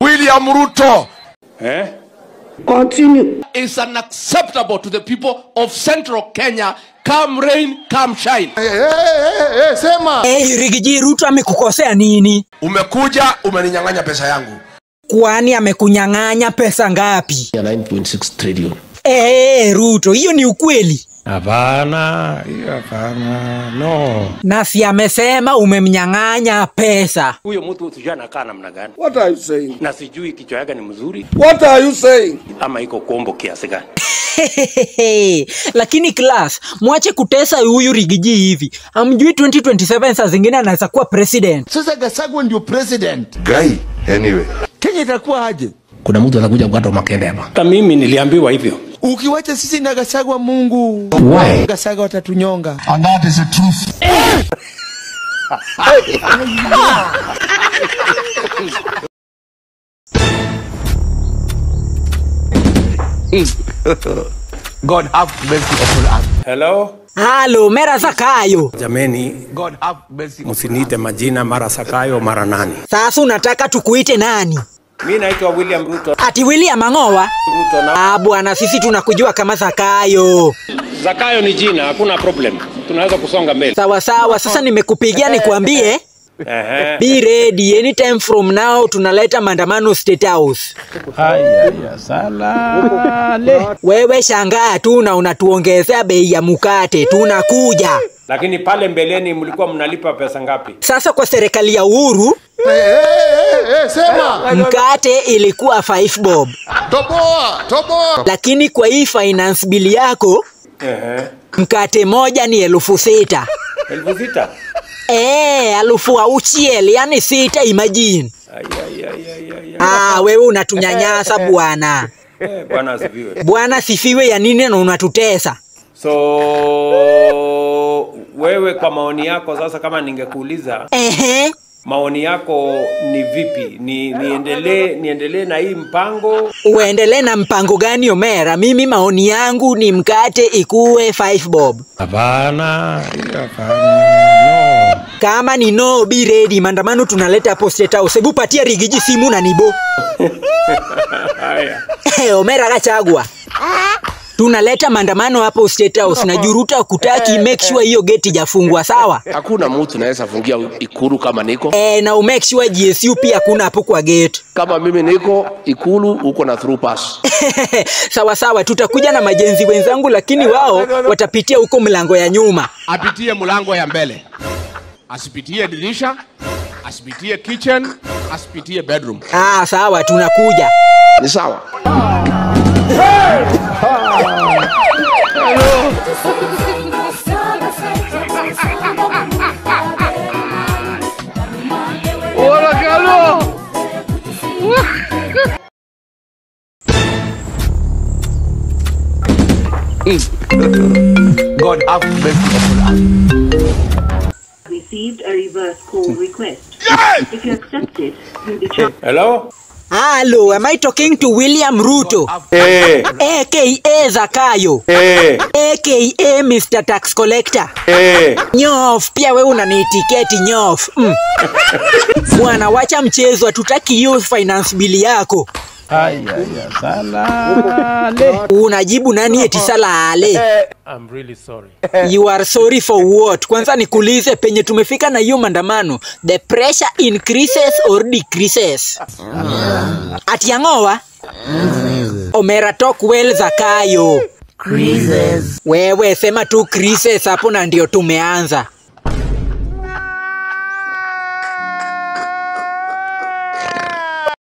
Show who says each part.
Speaker 1: William Ruto
Speaker 2: Eh?
Speaker 3: Continue.
Speaker 1: is unacceptable to the people of central Kenya, come rain, come shine.
Speaker 4: Eh, eh, eh, eh, sema
Speaker 5: Hey, Rigiji Ruto amekukosea nini?
Speaker 1: Umekuja umeninyang'anya pesa yangu.
Speaker 5: Kwani amekunyang'anya pesa ngapi?
Speaker 6: ya 9.6 trillion.
Speaker 5: Hey, Ruto, hiyo ni ukweli?
Speaker 2: Hapana, hiyo hapana. No.
Speaker 5: Na si amesema umemnyang'anya pesa.
Speaker 7: huyo mtu sijui anakaa namna gani
Speaker 4: what are you saying
Speaker 7: na sijui kichwa yake ni mzuri
Speaker 4: what are you saying
Speaker 7: ama iko kombo kiasi gani
Speaker 5: lakini class mwache kutesa huyu rigiji hivi amjui 2027 saa zingine anaweza kuwa president
Speaker 4: sasa gasagwa ndio president
Speaker 1: Guy, anyway.
Speaker 4: kenya itakuwa aje
Speaker 6: Kuna mtu atakuja kukata makende hapa.
Speaker 7: hata mimi niliambiwa hivyo
Speaker 4: ukiwacha sisi na gasagwa mungu
Speaker 6: Why?
Speaker 4: gasagwa watatunyonga
Speaker 1: And that is the truth.
Speaker 4: god have mercy upon us
Speaker 7: hello
Speaker 5: halo mera zakayo
Speaker 7: jameni
Speaker 4: god have mercy upon us.
Speaker 7: msiniite majina mara sakayo mara nani
Speaker 5: sasa unataka tukuite nani
Speaker 7: mi naitwa william ruto
Speaker 5: ati william ang'owa
Speaker 7: ruto na
Speaker 5: ah bwana sisi tunakujua kama zakayo
Speaker 7: zakayo ni jina hakuna problem tunaweza kusonga mbele
Speaker 5: sawa sawa sasa nimekupigia nikwambie
Speaker 7: Ehe.
Speaker 5: be ready anytime from now tunaleta maandamano state house
Speaker 2: Haya ya salale.
Speaker 5: wewe shangaa tu na unatuongezea bei ya mukate tunakuja
Speaker 7: lakini pale mbeleni mlikuwa mnalipa pesa ngapi
Speaker 5: sasa kwa serikali ya uhuru
Speaker 4: Eh, eh, eh, eh, sema
Speaker 5: mkate ilikuwa 5 bob
Speaker 4: toboa toboa
Speaker 5: lakini kwa hii finance bili yako
Speaker 7: Ehe.
Speaker 5: mkate moja ni elfu sita
Speaker 7: elfu sita
Speaker 5: Eh, elfu auchiel yani sita imagine
Speaker 7: Ai, ai, ai, ai, ai, ai.
Speaker 5: ah, wewe unatunyanyasa bwana
Speaker 7: Eh, bwana asifiwe
Speaker 5: bwana sifiwe ya nini na unatutesa
Speaker 7: so wewe kwa maoni yako sasa kama ningekuuliza
Speaker 5: ehe
Speaker 7: maoni yako ni vipi ni niendelee niendelee na hii mpango
Speaker 5: uendelee na mpango gani omera mimi maoni yangu ni mkate ikuwe 5 bob
Speaker 2: Hapana, hiyo hapana. No.
Speaker 5: kama ni no be ready maandamano tunaleta hapo state house hebu patia rigiji simu na nibo
Speaker 7: haya
Speaker 5: Eh, omera gachagwa tunaleta maandamano hapo state house na juruta kutaki make sure hiyo geti jafungwa sawa
Speaker 6: Hakuna mtu naweza fungia ikulu kama niko.
Speaker 5: e, na umake sure gsu pia kuna hapo kwa gate
Speaker 6: Kama mimi niko ikulu uko na through pass.
Speaker 5: sawa sawa tutakuja na majenzi wenzangu lakini wao watapitia huko mlango ya nyuma
Speaker 1: Apitie mlango ya mbele, asipitie dirisha, asipitie kitchen, asipitie bedroom.
Speaker 5: ah, sawa tunakuja
Speaker 6: Ni sawa.
Speaker 4: god have mercy upon us
Speaker 3: Received a reverse call request. If you accept it, you'll be charged.
Speaker 7: hello
Speaker 5: halo am i talking to william ruto
Speaker 7: eh
Speaker 5: aka zakayo
Speaker 7: eh
Speaker 5: aka mr tax collector
Speaker 7: eh
Speaker 5: nyof pia we unaniitiketi nyof mm. bwana wacha mchezo hatutaki hiyo finance bili yako
Speaker 2: Haya ya salale.
Speaker 5: unajibu nani eti salale
Speaker 7: i'm really sorry
Speaker 5: you are sorry for what kwanza nikuulize penye tumefika na hiyo maandamano the pressure increases or decreases atiang'owa omera talk well zakayo wewe sema tu creases hapo na ndio tumeanza